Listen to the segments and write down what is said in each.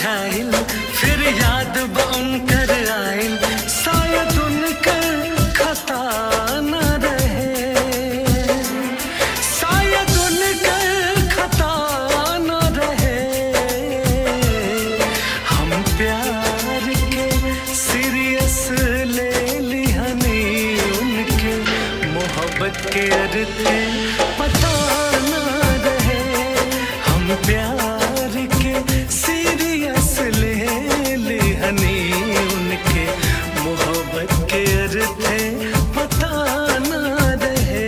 बुझाइल फिर याद बन कर आइल शायद उनकर खता न रहे शायद उनकर खता न रहे हम प्यार के सीरियस ले लिहनी उनके मोहब्बत के अर्थे पता न रहे हम प्यार के सीरियस ले लिहनी उनके मोहब्बत के अर्थे पता न रहे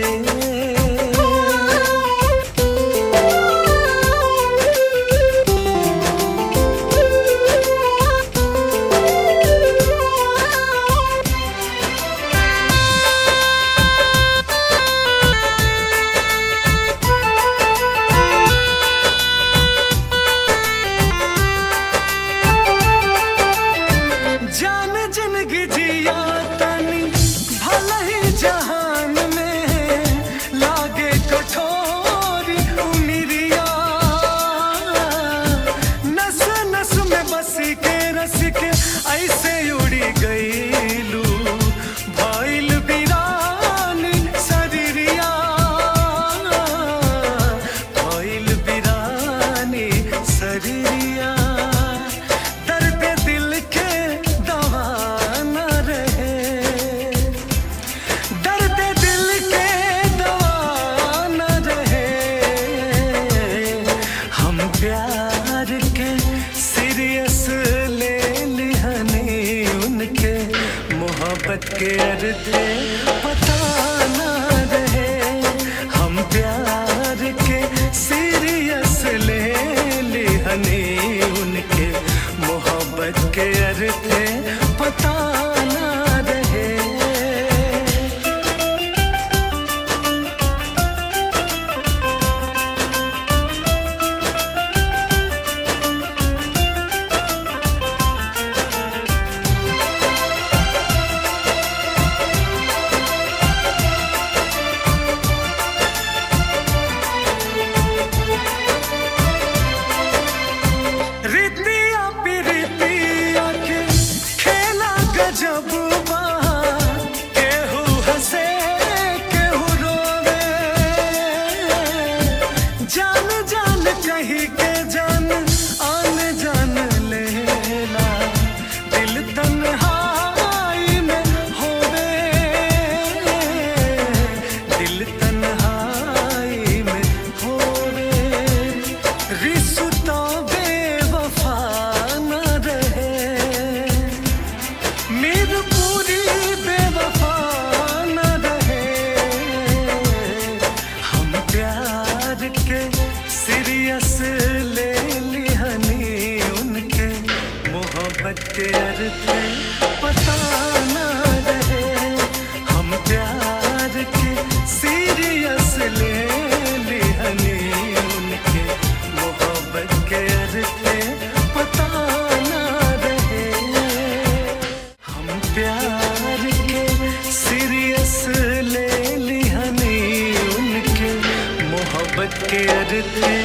जान जिंदगी जिया तनी भला ही जहान में लागे कठोरी उमिरिया नस नस में बस के रस के ऐसे उड़ी गईलू भइल बिरानी शरीरिया भइल बिरानी शरीरिया दर्द दिल के दवा न रहे दर्द दिल के दवा न रहे हम प्यार के सीरियस ले लिहनी उनके मोहब्बत के अर्थे पता न रहे हम प्यार के सीरियस ले लिहनी उनके मोहब्बत के अर्थे पता न रहे रीतिया प्रीतिया के खेला गजब बा केहू हंसे केहू रोवे जान जान कही के जान आन जान लेला दिल तन्हाई में होवे दिल तन्हाई में होवे रिश्ता बेवफा न रहे मीर पूरी बेवफा न रहे हम प्यार के सीरियस ले लिहनी उनके मोहब्बत के अर्थे पता न रहे हम प्यार के सीरियस ले लिहनी उनके मोहब्बत के अर्थे पता न रहे हम प्यार के सीरियस ले लिहनी उनके मोहब्बत के अर्थे